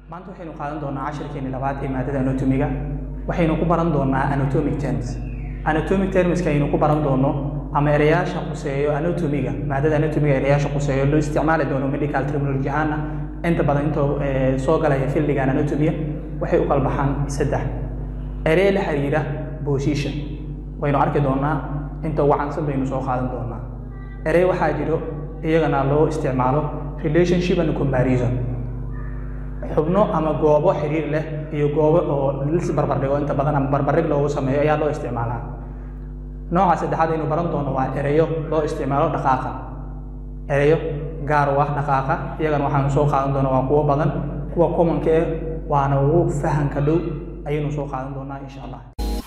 maanta waxaynu qaadan doonaa cashirkeeni labaad ee maadada anatomiga waxaynu ku baran doonaa anatomic terms anatomic termska aynu ku baran doono ama ereyaasha quseeyo anatomiga maadada anatomiga ereyaasha quseeyo loo isticmaali doono medical terminology ahaana inta badan intoo soo galaya fildigan anatomiga waxay u kala baxaan saddex erey la xiriira position waynu arki doonaa inta ugu cansan baynu soo qaadan doonaa erey waxaa jiro iyagana loo isticmaalo relationship and comparison xubno ama goobo xiriir leh iyo goobo oo lis barbardhigo inta badan ama barbardhig loogu sameeyo ayaa loo isticmaalaa nooca saddexaad aynu baran doono waa ereyo loo isticmaalo dhaqaaqa ereyo gaar u ah dhaqaaqa iyagana waxaanu soo qaadan doona waa kuwo badan kuwa commonka eh waana ugu fahanka dhow ayaynu soo qaadan doonaa insha allah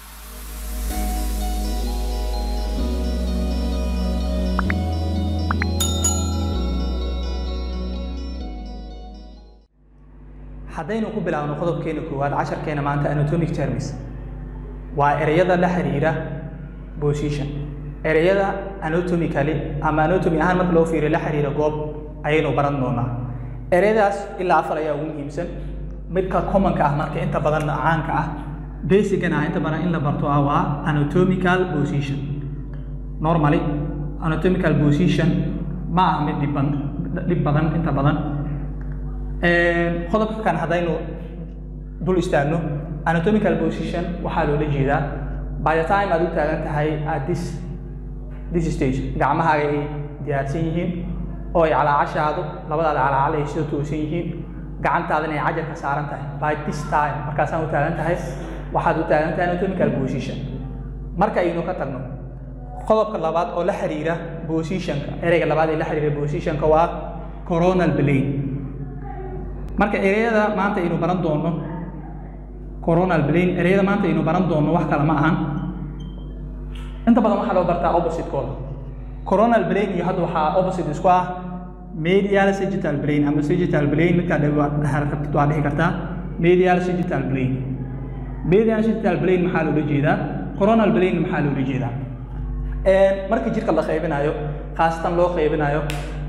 haddaynu ku bilaabno qodobkeena koowaad casharkeena maanta anatomic terms waa ereyada la xiriira position ereyada anatomically ama anatomy ahaan marka loo fiiriyo la xiriira goob ayaynu baran doonaa ereyadaas ilaa afar ayaa ugu muhiimsan midka commonka ah marka inta badan caanka ah basicana ah inta badan in la barto ah waa anatomical position normally anatomical position ma aha mid dhibban dhib badan inta badan qodobka kan haddaynu dul istaagno anatomical position waxaa loola jeedaa by the time aad u taagan tahay at this this stage gacmahaaga ay diyaarsan yihiin oo ay calaacashaadu labadaada calaacal ay sida toosan yihiin gacantaadana ay cajarka saaran tahay by this time markaasaan u taagan tahay waxaad u taagan tahay anatomical position marka aynu ka tagno qodobka labaad oo la xiriira positionka ereyga labaad ee la xiriira positionka waa coronal plane marka ereyada maanta aynu baran doono coronal plane ereyada maanta aynu baran doono wax kale ma ahan inta badan waxaa loo bartaa opposite-kooda coronal plane iyo hadda waxaa opposite isku ah medial sagittal plane ama sagittal plane midkaa rabtid waa dhihi kartaa medial sagittal plane medial sagittal plane maxaa loola jeedaa coronal plane maxaa loola jeedaa markii jirka la qaybinayo khaasatan loo qaybinayo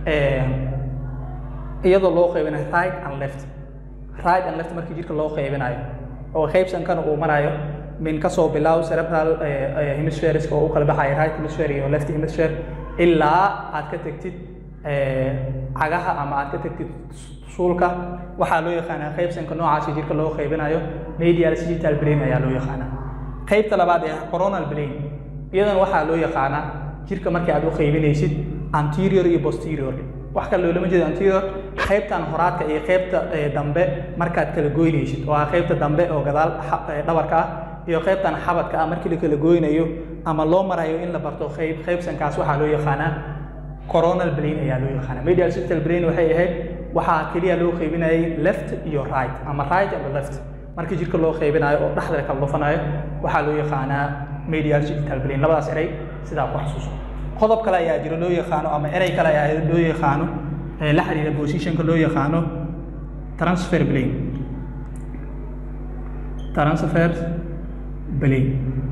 iyadoo loo qaybinayo right and left right and left markii jirka loo qaybinayo oo qaybsankana uu marayo min kasoo bilow cerebral hemisphereska oo u kala baxaya right hemisphere iyo left hemisphere ilaa aad ka tegtid cagaha ama aad ka tegtid suulka waxaa loo yaqaanaa qaybsanka noocaasi jirka loo qaybinayo medial sagittal plane ayaa loo yaqaanaa qaybta labaad ee coronal plane iyadana waxaa loo yaqaanaa jirka markii aad u qaybinaysid anterior iyo posterior wax kale loolama jeedo anterior qaybtan horaadka iyo qaybta dambe markaad kala goynaysid oo ah qaybta dambe oo gadaal dhabarka ah iyo qaybtan xabadka ah markii la kala goynayo ama loo marayo in la barto qayb qaybsankaas waxaa loo yaqaanaa coronal plane ayaa loo yaqaanaa medial sagittal plane waxay ahayd waxaa keliya loo qaybinayay left iyo right ama right ama left markii jirka loo qaybinayo oo dhexda kala dhufanayo waxaa loo yaqaanaa medial sagittal plane labadaas erey sidaa ku xasuuso qodob kale ayaa jiro loo yaqaano ama erey kale ayaa loo yaqaano ee la xiriira positionka loo yaqaano transfer plane transfer plane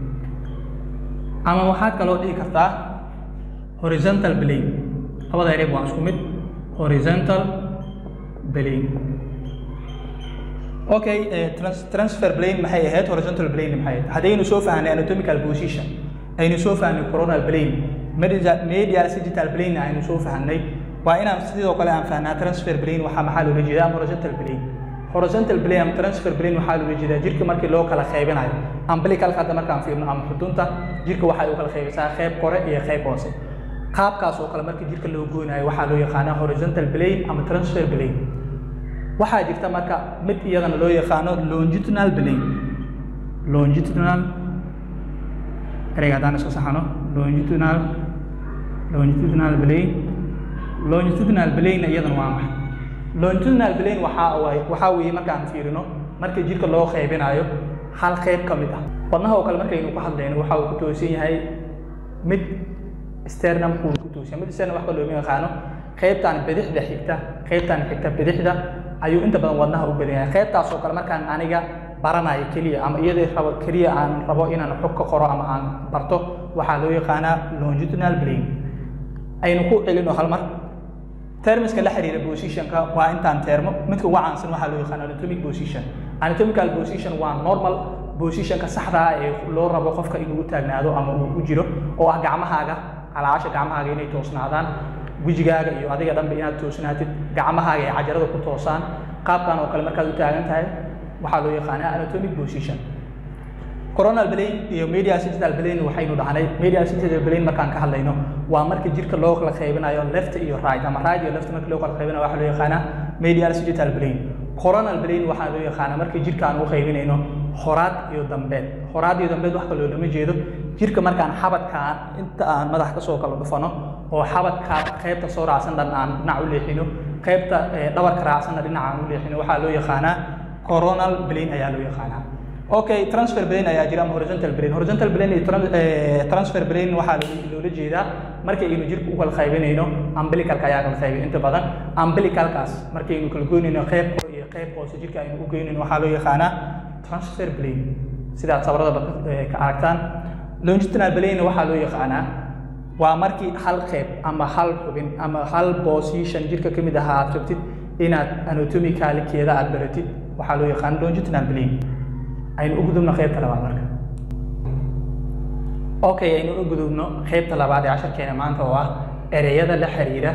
ama waxaad kaloo dhihi kartaa horizontal plane labada ereyb waa isku mid horizontal plane okay transfer plane maxay ahayd horizontal plane maxay ahayd haddaynu soo fahnay anatomical position aynu soo fahnay coronal plane medial sagittal plane aynu soo fahnay waa inaan sidoo kale aan fahnaa transfer plane waxaa maxaa loola jeedaa ama horizontal plane horizontal plane ama transfer plane waxaa loola jeedaa jirka markii loo kala qaybinayo umbilicalka hadda markaan fiirno ama xudunta jirka waxay u kala qaybisaa qayb kore iyo qayb hoose qaabkaas oo kale markii jirka loo goynayo waxaa loo yaqaanaa horizontal plane ama transfer plane waxaa jirta marka mid iyadana loo yaqaano longitudinal plane longitudinal ereyga haddaan isku saxano longitudinal longitudinal plane longitudinal plane iyadana waa maxay longitudinal plane waxaa waay waxaa weeye markaan fiirino marka jirka loo qaybinayo hal qayb ka mid ah wadnaha oo kale markaynu ku hadlayno waxa uu ku toosan yahay mid sternum uu ku toosan mid sternum wax kaloo looma yaqaano qaybtan bidixda xigta qaybtan xigta bidixda ayuu inta badan wadnaha u badan yahay qaybtaas oo kale markaan aniga baranayo keliya ama iyadii rabo keliya aan rabo inaan xog ka qoro ama aan barto waxaa loo yaqaanaa longitudinal plane aynu ku celino hal mar termiska la xiriira positionka waa intaan termo midka ugu caansan waxaa loo yaqaan anatomic position anatomical position waa normal positionka saxda ah ee loo rabo qofka inuu u taagnaado ama uu ku jiro oo ah gacmahaaga calaasha gacmahaaga inay toosnaadaan wejigaaga iyo adiga dhanba inaad toosnaatid gacmahaaga ay cajarada ku toosaan qaabkan oo kale markaad u taagan tahay waxaa loo yaqaanaa anatomic position coronal plane iyo medial sagittal plane waxaynu dhahnay medial sagittal plane markaan ka hadlayno waa marka jirka loo kala qaybinayo left iyo right ama right iyo left marka loo kala qaybinayo waxaa loo yaqaanaa medial sagittal plane coronal plane waxaa loo yaqaanaa marka jirka aan u qaybinayno horaad iyo dambeed horaad iyo dambeed wax kaloo lama jeedo jirka markaan xabadkaan inta aan madax kasoo kala dhufano oo xabadka qaybta soo raacsan dhan aan dhinac u leexino qaybta dhabarka raacsanna dhinac aan u leexino waxaa loo yaqaanaa coronal plane ayaa loo yaqaanaa okay transfer plane ayaa jira ama horizontal plane horizontal plane iyo transfer plane waxaa loola jeedaa markaynu jirka u kala qaybinayno umbilicalka ayaa kala qaybin inta badan umbilicalkaas markaynu kala goynayno qayb iyo qayb hoose jirka aynu u goynayno waxaa loo yaqaanaa transfer plane sidaad sawirada ka aragtaan longitudinal plane waxaa loo yaqaanaa waa markii hal qayb ama hal xubin ama hal position jirka ka mid ahaa aad rabtid inaad anatomicalkeeda aad baratid waxaa loo yaqaana longitudinal plane aynu u gudubno qaybta labaad marka okay aynu u gudubno qaybta labaad ee casharkeena maanta oo ah ereyada la xiriira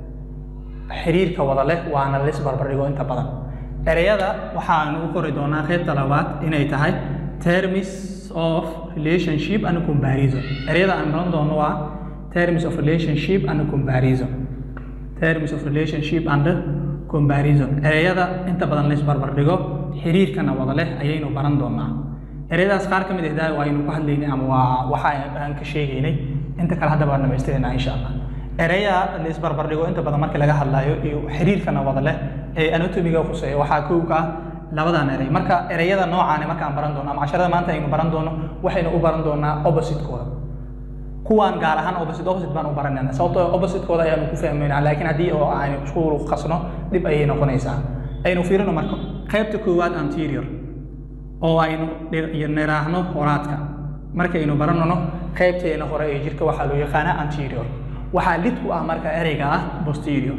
xiriirka wada leh waana lis barbardhigo inta badan ereyada waxaanu u qori doonaa qaybta labaad inay tahay terms of relationship and comparison ereyada aan baran doono waa terms of relationship and comparison terms of relationship and comparison ereyada inta badan lis barbardhigo xiriirkana wada leh ayaynu baran doonaa ereyadaas qaar ka mid ahdaa aynu ku hadlaynay ama waa waxa aan ka sheegaynay inta kale hadda baan dhamaystirayna insha allah ereya la isbarbardhigo inta badan marka laga hadlayo iyo xiriirkana wada leh ee anatomiga khuseeya waxaa kow ka ah labadan erey marka ereyada noocaane markaan baran doono ama casharada maanta aynu baran doono waxaynu u baran doonaa oppositekooda kuwaan gaar ahaan opposite opposite baan u baranayna sababtoo oppositekooda ayaanu ku fahmaynaa laakiin haddii oo aynu isku qasno dhib ayay noqonaysaa aynu fiirino marka qaybta koowaad anterior oo aynu niraahno horaadka markaynu baranano qaybteena hore ee jirka waxaa loo yaqaanaa anterior waxaa lid ku ah marka ereyga ah posterior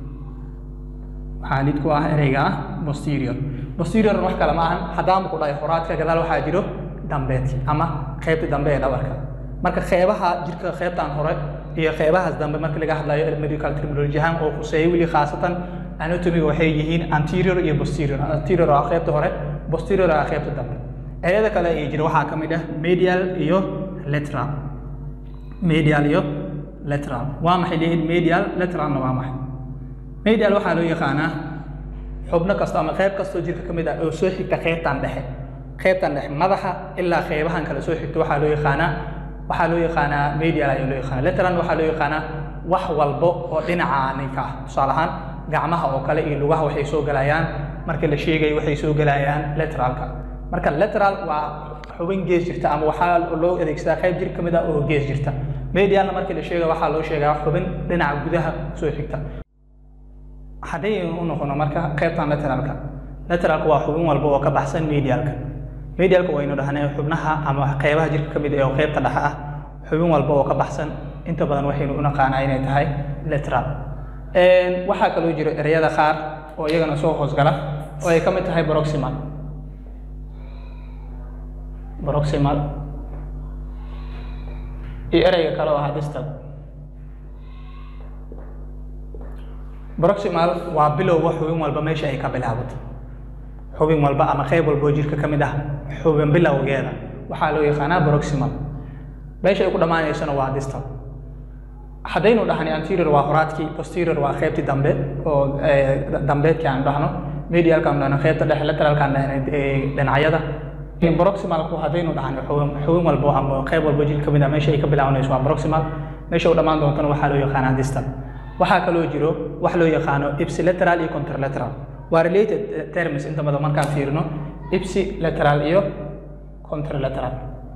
waxaa lid ku ah ereyga ah posterior posterior wax kale ma ahan haddaanba ku dhahay horaadka gadaal waxaa jiro dambeedki ama qaybta dambe ee dhabarka marka qeybaha jirka qaybtan hore iyo qeybahaas dambe marka laga hadlayo medical terminology ahaan oo khuseeya weli khaasatan anatomiga waxay yihiin anterior iyo posterior anterior waa qaybta hore posterior waa qaybta dambe ereyada kale ee jira waxaa ka mid ah medial iyo lateral medial iyo lateral waa maxay leeyihin medial lateralna waa maxay medial waxaa loo yaqaanaa xubno kasta ama qayb kastoo jirka ka mid ah oo soo xigta qaybtan dhexe qaybtan dhexe madaxa ilaa qaybahan kale soo xigta waxaa loo yaqaanaa waxaa loo yaqaanaa medial ayaa loo yaqaanaa lateral waxaa loo yaqaanaa wax walbo oo dhinaca ninka ah tusaale ahaan gacmaha oo kale iyo lugaha waxay soo galayaan marka la sheegayo waxay soo galayaan lateralka marka lateral waa xubin gees jirta ama waxaa loo adeegsadaa qayb jir ka mid ah oo gees jirta medialna markii la sheegayo waxaa loo sheegaa xubin dhinaca gudaha soo xigta haddaynu u noqono marka qaybtan lateralka lateralka waa xubin walba oo ka baxsan medialka medialka waynu dhahnay xubnaha ama qaybaha jirka ka mid ah oo qaybta dhexe ah xubin walba oo ka baxsan inta badan waxaynu u naqaanaa inay tahay lateral waxaa kaloo jiro ereyada qaar oo iyagana soo hoosgala oo ay ka mid tahay proximal proximal iyo ereyga kale oo ah distal proximal waa bilowga xubin walba meesha ay ka bilaabato xubin walba ama qayb walba oo jirka ka mid ah xubin bilowgeeda waxaa loo yaqaanaa proximal meesha ay ku dhammaanaysana waa distal haddaynu dhahnay anterior waa horaadkii posterior waa qaybtii dambe oo dambeedkii aan dhahno medialkaan dhahno qaybta dhexe lateralkaan dhahnay dhinacyada proximalku haddaynu dhahnay xubin xubin walbo ama qayb walbo jir ka mid ah meesha ay ka bilaabanayso waa proximal meesha u dhammaan doontana waxaa loo yaqaanaa distal waxaa kaloo jiro wax loo yaqaano ipsilateral iyo contralateral waa related terms inta badan markaan fiirino ipsilateral iyo contralateral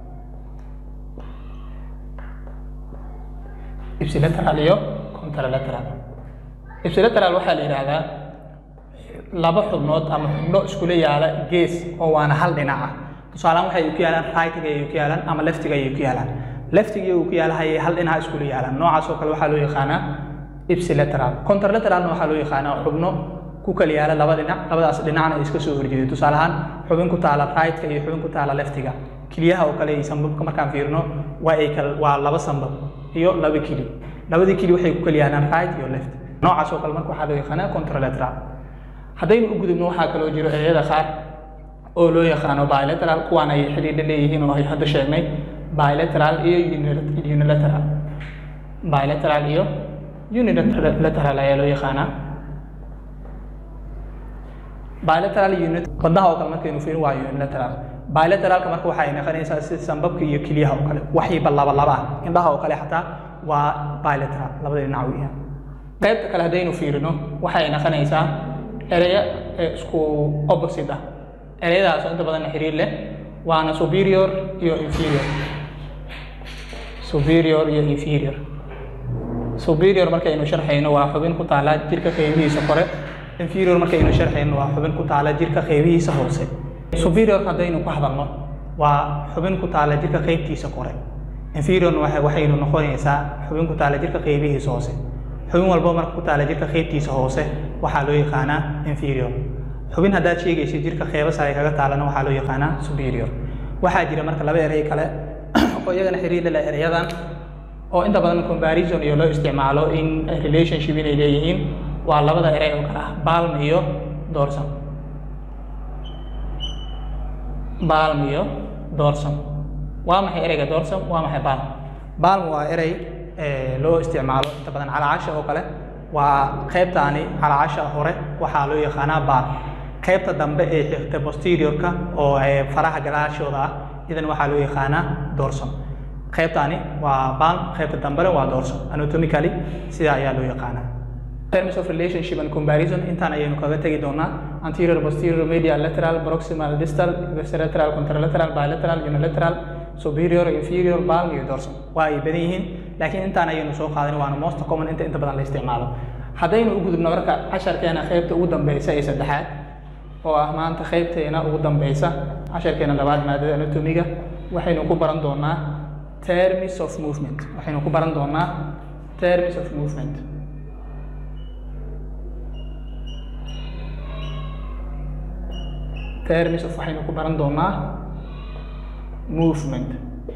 ipsilateral iyo contralateral ipsilateral waxaa la yidhaahdaa laba xubnood ama xubno iskula yaala gees oo waana hal dhinac ah tusaalehaan waxay ku yaalaan rightiga ayay ku yaalaan ama leftiga ayay ku yaalaan leftiga uu ku yaala hayay hal dhinac iskula yaalaan noocaas oo kale waxaa loo yaqaanaa ipsilateral contralateralna waxaa loo yaqaanaa xubno ku kala yaala laba dhinac labadaas dhinacna ay iska soo horjeeday tusaale ahaan xubin ku taala right-ka iyo xubin ku taala leftiga keliyaha oo kale iyo sambabka markaan fiirino waa ay kal waa laba sambab iyo laba kili labadii kili waxay ku kala yaalaan right iyo left noocaas oo kale marka waxaa loo yaqaanaa contralateral haddaynu u gudubno waxaa kaloo jiro ereyada qaar oo loo yaqaano bilateral kuwaan ay xidhiidha leeyihiin oo ay hadda sheegnay bilateral iyo unilateral bilateral iyo unilateral ayaa loo yaqaanaa bilateral unit wadnaha oo kale markaynu fiirin waa unilateral bilateralka marka waxay noqonaysaa sida sambabka iyo keliyaha oo kale waxayba laba laba ah indhaha oo kale xataa waa bilateral labada dhinac weeyaan qaybta kale haddaynu fiirino waxay noqonaysaa ereya isku opposite ah ereyadaas oo inta badan xiriir leh waana superior iyo inferior superior iyo inferior superior markaynu sharxayno waa xubin ku taala jirka qeybihiisa kore inferior markaynu sharxayno waa xubin ku taala jirka qeybihiisa hoose superior haddaynu ku hadalno waa xubin ku taala jirka qeybtiisa kore inferior waxaynu noqonaysaa xubin ku taala jirka qeybihiisa hoose xubin walbo marka ku taala jirka qeybtiisa hoose waxaa loo yaqaanaa inferior xubin haddaad sheegaysid jirka qeybo sare kaga taalana waxaa loo yaqaanaa superior waxaa jira marka laba erey kale oo iyagana xiriir leh ereyadan oo inta badan comparison iyo loo isticmaalo in relationship inay leeyihiin waa labada erey oo kale ah balm iyo dorsum balm iyo dorsum waa maxay ereyga dorsum waa maxay balm balm waa erey loo isticmaalo inta badan calaacasha oo kale waa qaybtaani calaacasha hore waxaa loo yaqaanaa balm qaybta dambe ee xigta posteriorka oo faraha gadaashooda ah idan waxaa loo yaqaanaa dorsum qaybtaani waa balm qaybta dambena waa dorsum anatomically sidaa ayaa loo yaqaanaa terms of relationship and comparison intaan ayaynu kaga tegi doonaa anterior posterior medial lateral proximal distal lateral contralateral bilateral unilateral superior inferior balm iyo dorsum waa ay badan yihiin laakiin intaan ayaynu soo qaadan waana most common inta inta badan la isticmaalo haddaynu u gudubno marka casharkeena qaybta ugu dambeysa ee saddexaad oo ah maanta qaybteena ugu dambeysa casharkeena labaad maadada anatomiga waxaynu ku baran doonaa terms of movement waxaynu ku baran doonaa terms of movement terms of waxaynu ku baran doonaa movement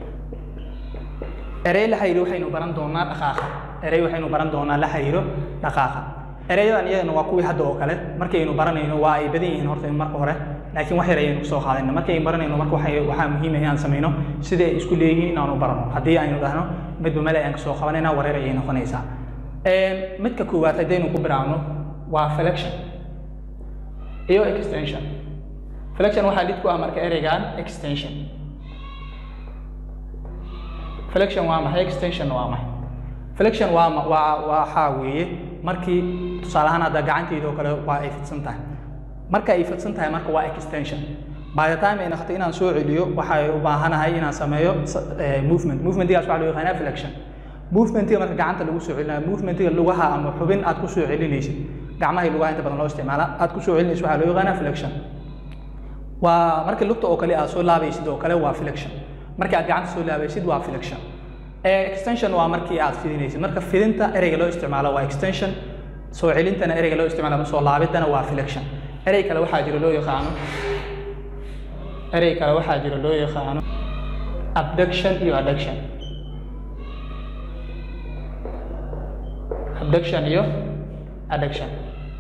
erey la xiriiro waxaynu baran doonaa dhaqaaqa erey waxaynu baran doonaa la xiriiro dhaqaaqa ereyadan iyadana waa kuwii hadda oo kale markaynu baranayno waa ay badan yihiin horta marka hore laakiin wax yar ayaynu kusoo qaadayna markaynu baranayno marka waxay waxaa muhiim ah inaan samayno sida ay isku leeyihiin inaanu barano haddii aynu dhahno midba male ayaan kasoo qabanayna wareer ayay noqonaysaa midka koowaad haddaynu ku bilaabno waa flexion iyo extension flexion waxaa lid ku ah marka ereygan extension flexion waa maxay extension waa maxay flexion waa waa waxaa weeye markii tusaale ahaan hadda gacanteyda oo kale waa ay fidsan tahay marka ay fidsan tahay marka waa extension by the time ay noqoto inaan soo celiyo waxay u baahanahay inaan sameeyo movement movementigaas waxaa loo yaqaanaa flexion movementiga marka gacanta lagu soo celinayo movementiga lugaha ama xubin aad ku soo celinaysid gacmahay lugaha inta badan loo isticmaala aad ku soo celinaysid waxaa loo yaqaanaa flexion waa marka lugta oo kale aad soo laabaysid oo kale waa flexion marka aad gacanta soo laabaysid waa flexion extension waa markii aad fidinaysid marka fidinta ereyga loo isticmaalo waa extension soo celintana ereyga loo isticmaalo ama soo laabidana waa flexion erey kale waxaa jira loo yaqaano erey kale waxaa jira loo yaqaano abduction iyo adduction abduction iyo adduction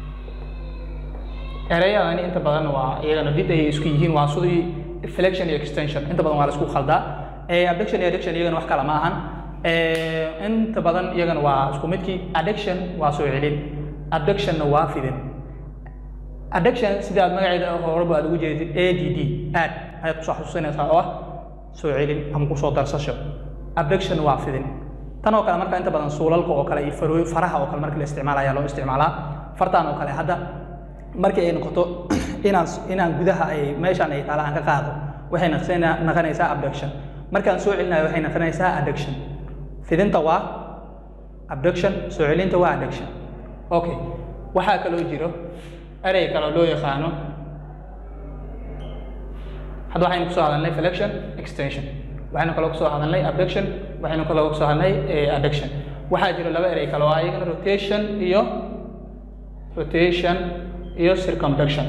ereyadani inta badan waa iyagana did ayay isku yihiin waa sidii flexion iyo extension inta badan waa la isku khaldaa abduction iyo adduction iyagana wax kale ma ahan inta badan iyagana waa isku midkii adduction waa soo celin abductionna waa fidin adduction sida aad magaceeda horeba aad ugu jeedid a d d aad ayaad kusoo xasuusinaysaa oo ah soo celin ama kusoo darsasho abduction waa fidin tan oo kale marka inta badan suulalka oo kale iyo farooy faraha oo kale marka la isticmaala ayaa loo isticmaalaa fartaan oo kale hadda markii ay noqoto inaan inaan gudaha ay meeshaan ay taala aan ka qaado waxay noqonaysaa abduction markaan soo celinayo waxay noqonaysaa adduction fidinta waa abduction soo celinta waa adduction okay waxaa kaloo jiro erey kaloo loo yaqaano hadda waxaynu kusoo hadalnay flexion extension waxaynu kaloo kusoo hadalnay abduction waxaynu kaloo kusoo hadalnay adduction waxaa jiro laba erey kale oo ah iyagana rotation iyo rotation iyo circumduction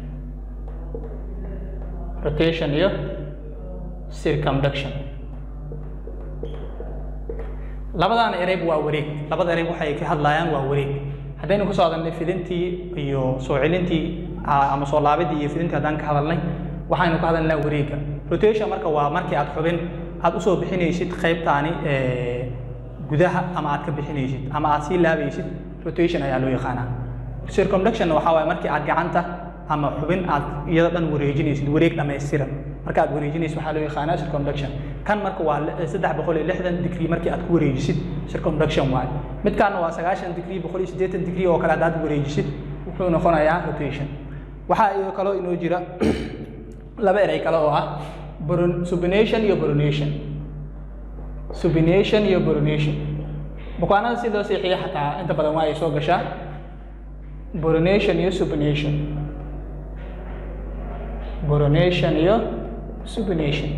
rotation iyo circumduction labadaan ereyb waa wareeg labada ereyb waxay ka hadlayaan waa wareeg haddaynu ku soo hadalnay fidintii iyo soo celintii ama soo laabidii iyo fidintii haddaan ka hadalnay waxaynu ka hadalnaa wareegga rotation marka waa markii aad xubin aad usoo bixinaysid qaybtaani gudaha ama aad ka bixinaysid ama aad sii laabaysid rotation ayaa loo yaqaanaa circumduction waxaa waaye markii aad gacanta ama xubin aad iyada dhan wareejinaysid wareeg dhammaystiran marka aad wareejinaysid waxaa loo yaqaanaa circumduction kan marka waa saddex boqol iyo lixdan degree markii aad ku wareejisid circumduction waaye midkaana waa sagaashan degree boqol iyo siddeetan degree oo kale haddaad wareejisid wuxuu noqonayaa rotation waxaa iyo kaloo inoo jira laba erey kale oo ah subination iyo boronation subination iyo boronation bukaanada si loo seexiya xataa inta badan waa ay soo gashaa boronation iyo subination boronation iyo subination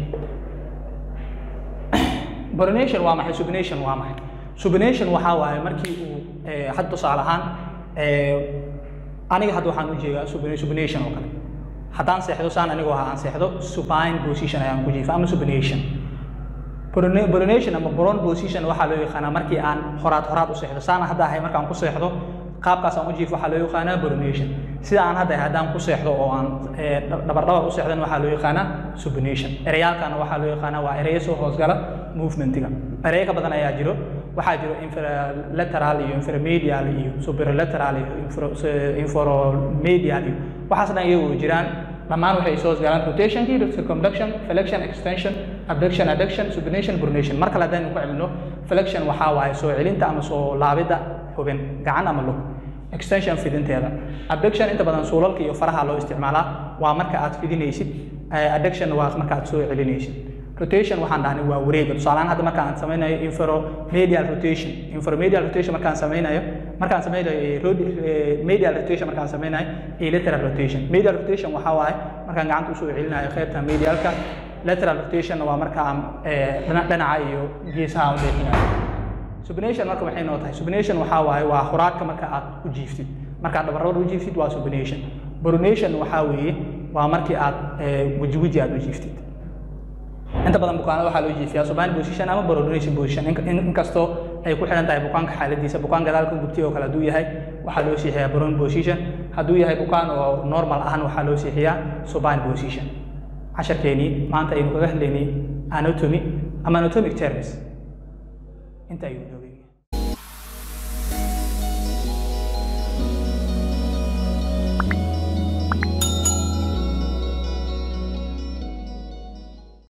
boronation waa maxay subination waa maxay subination waxaa waaye markii uu had tusaale ahaan aniga hadda waxaan u jeedaa subination oo kale haddaan seexdo saan anigoo ah aan seexdo supine position ayaan ku jiifa ama subination boronation ama boron position waxaa loo yaqaanaa markii aan horaad horaad u seexdo saan hadda ahay markaan ku seexdo qaabkaas aan u jiifo waxaa loo yaqaanaa boronation sida aan hadda ahay haddaan ku seexdo oo aan dhabardhabar u seexdan waxaa loo yaqaanaa subination ereyaalkana waxaa loo yaqaanaa waa ereyo soo hoosgala movementiga ereyo ka badan ayaa jiro waxaa jiro infralateral iyo inframedial iyo superlateral iyo infromedial iyo waxaas dhan iyagu jiraan dhammaan waxay soo hoosgalaan rotationkii circumduction flexion extension abduction adduction subination boronation mar kale haddaynu ku celino flexion waxaa waaye soo celinta ama soo laabidda xubin gacan ama lug extension fidinteeda abduction inta badan suulalka iyo faraha loo isticmaalaa waa marka aad fidinaysid adduction waa marka aad soo celinaysid rotation waxaan dhahnay waa wareega tusaalehaan hadda marka aan samaynayo infromedial rotation infromedial rotation markaan samaynayo markaan samaynayo medial rotation markaan samaynayo iyo lateral rotation medial rotation waxaa waaye markaan gacanta usoo celinayo qaybta medialka lateral rotation waa marka aan dhinaca iyo geesaha u leexinayo subination marka maxay noo tahay subination waxaa waaye waa khuraadka marka aad u jiiftid markaad dhabarrabar u jiiftid waa subination boronation waxaa weeye waa markii aad weji weji aad u jiiftid inta badan bukaanada waxaa loo jiifiyaa subine position ama boronation position inkastoo ay ku xidhan tahay bukaanka xaaladiisa bukaan gadaalka gubtay oo kale hadduu yahay waxaa loo siixiyaa boron position hadduu yahay bukaan oo normal ahan waxaa loo siixiyaa subine position casharkeenii maanta aynu kaga hadlaynay anatomy ama anatomic terms inta ayuu